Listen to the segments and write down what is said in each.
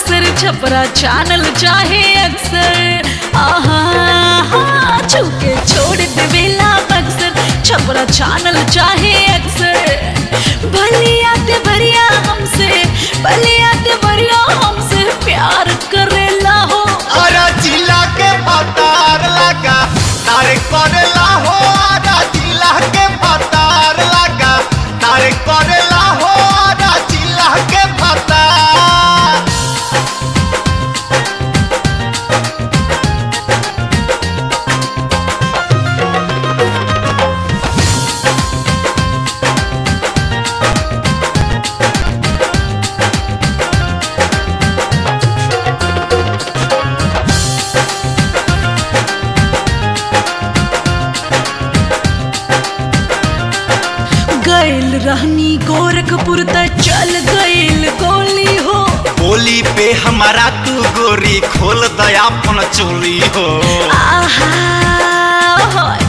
Buxar Chhapra channel चाहे अक्सर आहा हा, छूके छोड़ देवेला बक्सर छपरा चैनल चाहे अक्सर भलिया ते भरिया हमसे भलिया ते भरिया हमसे प्यार करेला हो अरे जिला के पतार लगा तारे करेला हो अरे जिला के पतार लगा तारे करेला हो अरे जिला के पतार गैल रहनी गोरखपुर त चल गैल गोली हो बोली पे हमारा तू गोरी खोल दया अपन चोली हो आहा होय,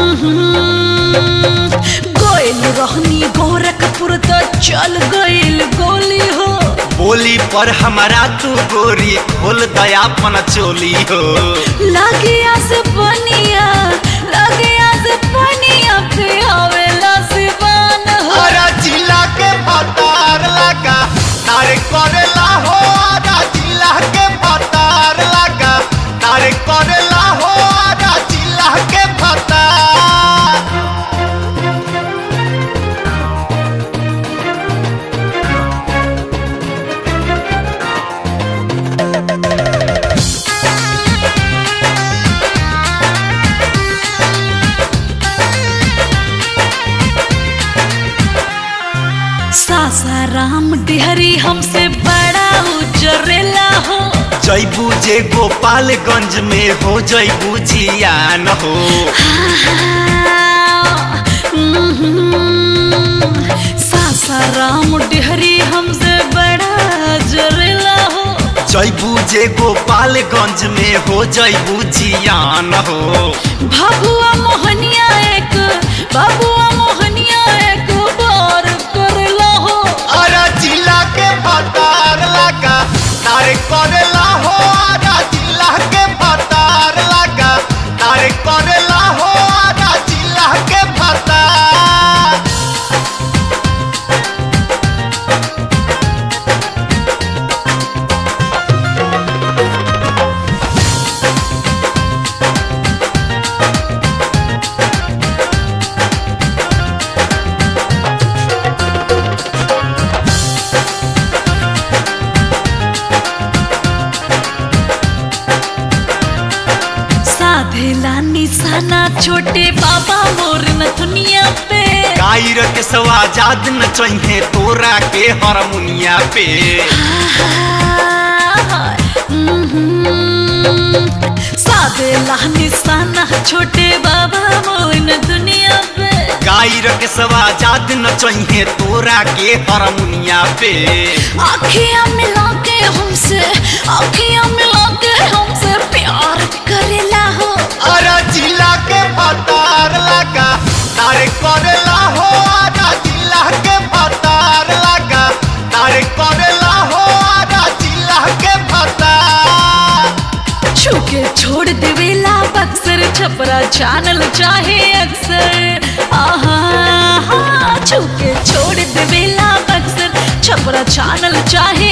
उहुं। गैल रहनी गोरखपुर त चल गैल गोली हो बोली पर हमारा तू गोरी खोल दया अपन चोली हो लागिया से बनिया लागिया से बनिया पे आवेला सिवान हो अरे जिला के पतार लगा तारे करेला हो अरे जिला के पतार लगा तारे करेला हो अरे जिला के पतार सासाराम डिहरी हमसे बड़ा उजरेला हो जैबू जे गोपालगंज में हो जैबू जियान हो सासाराम डिहरी हमसे बड़ा जरेला हो जैबू जे गोपालगंज में हो जैबू जियान हो भगुआ मोहनिया एक भगुआ मोहनिया एक बार करला हो अरे जिला के पतार लगा तारे करेला हो अरे जिला के पतार लगा तारे करेला हो अरे जिला के पतार साधेला निशाना छोटे बाबा मोर नथुनिया पे गायर के सवाजाद न चाहिए तोरा के हारमोनिया पे साधेला निशाना छोटे बाबा मोर दुनिया पे गायर के सवाजाद न चाहिए तोरा के हारमोनिया पे आखियां मिला के हमसे आखियां मिला के हमसे प्यार करेला हो अरे जिला के पतार लगा तारे करेला हो अरे जिला के पतार लगा तारे करेला हो अरे जिला के पतार छूके छोड़ देवेला बक्सर छपरा चैनल चाहे अक्सर आहा हा, छूके छोड़ देवेला बक्सर छपरा चैनल चाहे